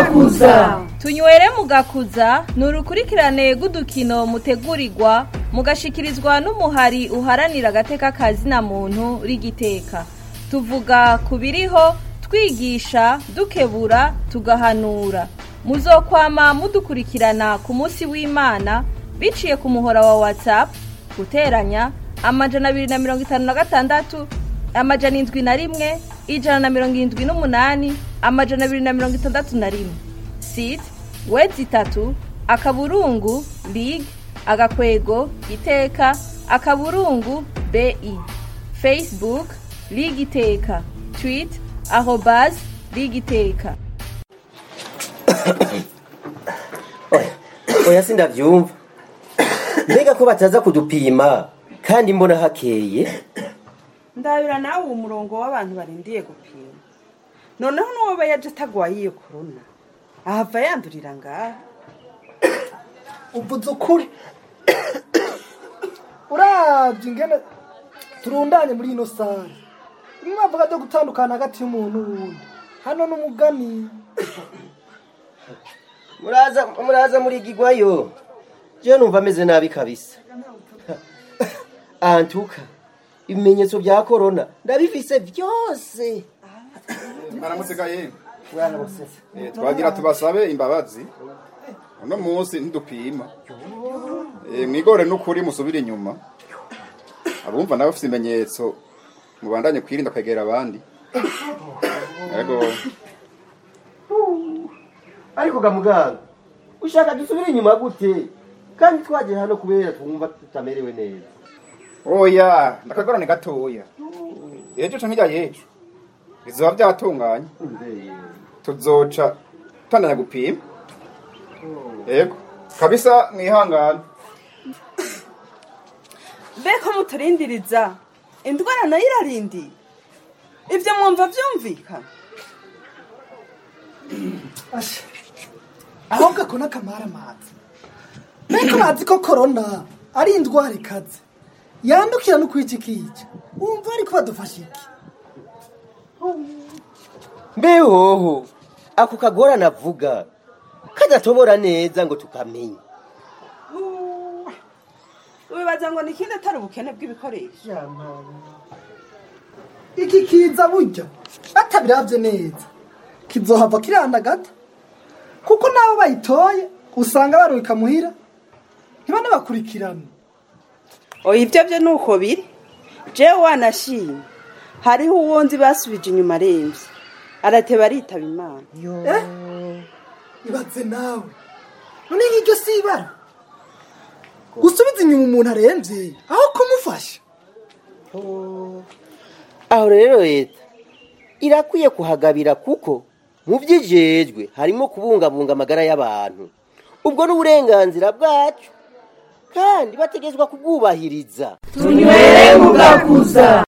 mugakuza tunywere mugakuza ni urukurikirane rw'udukino mutegurirwa mugashikirizwa n'umuhari uharanira agateka kazina muntu rigiteka tuvuga ku biriho twigisha dukebura tugahanura muzokwama mudukurikirana ku munsi w'imana biciye ku muhora wa whatsapp guteranya amajana abiri na mirongo itanu na gatandatu amajana indwi na rimwe ijana na mirongo irindwi n'umunani amajana abiri na mirongo itandatu na rimwe site wedi itatu akaburungu lig agakwego iteka akaburungu bi facebook lig iteka twit arobas lig iteka oya sindavyumva mbega ko bataza kudupima kandi mbona hakeye ndabira nawe uwo murongo w'abantu barindiye gupima noneho n'uwoba yaje atagwaye iyo korona ahava yandurira ngaha uvuze ukuri urabye ingene turundanye muri ino sare rimwe bavuga byo gutandukana hagati y'umuntu n'uwundi hano n'umugani muraza muraza murigigwayo je numva ameze nabi kabisa antuka ibimenyetso vya korona ndabifise vyose baramusigaye bwana bose Eh, twagira tubasabe imbabazi uno munsi ntidupima Eh, mwigore n'ukuri musubire inyuma abumva nabo bafite ibimenyetso mubandanye kwirinda kwegera abandi yego ariko ga muganga ushaka dusubire inyuma gute kandi twagiye hano kubera twumva tutamerewe neza oya ndakagorane gatoya ejo canke irya yejo bizoba vyatunganye tuzoca tandanya gupima yego kabisa mwihangane mbeko muturindiriza indwara nayo irarindiye ibyo mwumva byumvikana asha ahubwo ako n'akamara amazi mbega bazi ko korona ari indwara ikaze yandukira no kwica ikica wumva ariko badufasha iki mbehoho ako kagorana avuga kadatobora neza ngo tukamenya wibaza ngo ni ikindi atari ubukene bw'ibikoresho iki kiza burya batabiravye neza kizohava kiranda gato kuko nabo bayitoye usanga baruhika muhira ntibanabakurikirana oya ibyo byo ni uko biri jewe wanashimye hariho uwundi basubije inyuma arembye arateba aritaba imana eh ibaze nawe none nk'iryo si ibara gusubiza inyuma umuntu arembye aho kumufasha aho rero leta irakwiye kuhagabira kuko mu byijejwe harimo kubungabunga amagara y'abantu ubwo n'uburenganzira bwacu kandi bategezwa kubwubahiriza tunywere mugakuza